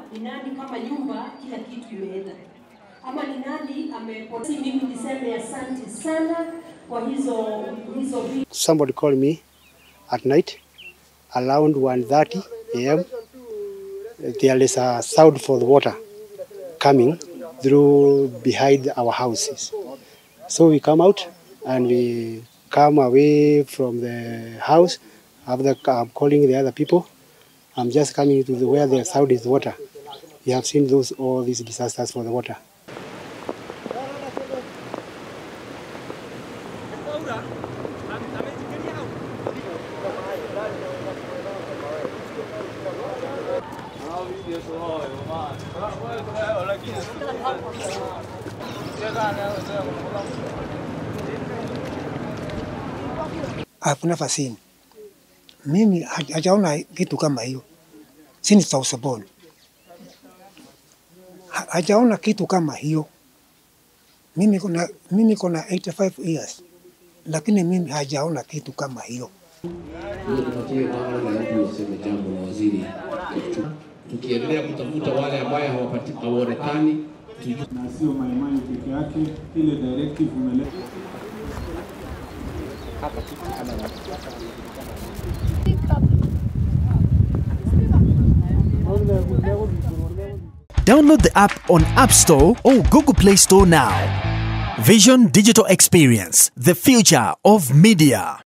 ni nani kama nyumba kila kitu imeenda, ama ni nani amepoteza. Mimi niseme asante sana kwa hizo hizo vitu. Somebody called me at night around 1:30 a.m. There is a sound for the water coming through behind our houses. So we come out and we come away from the house. After I'm calling the other people, I'm just coming to the, where the sound is water. We have seen those all these disasters for the water. I've never seen. Mimi haj- hajaona kitu kama hiyo since I was born. Ha- Hajaona kitu kama hiyo. Mimi kuna mimi kuna 85 years lakini mimi hajaona kitu kama hiyo. Hiyo tupatie kwanza na mtu useme jambo na waziri. Tukiendelea kutafuta wale ambaye hawapati hawaonekani, tujue na sio maimai peke yake. Ile directive umeleta Download the app on App Store or Google Play Store now. Vision Digital Experience, the future of media.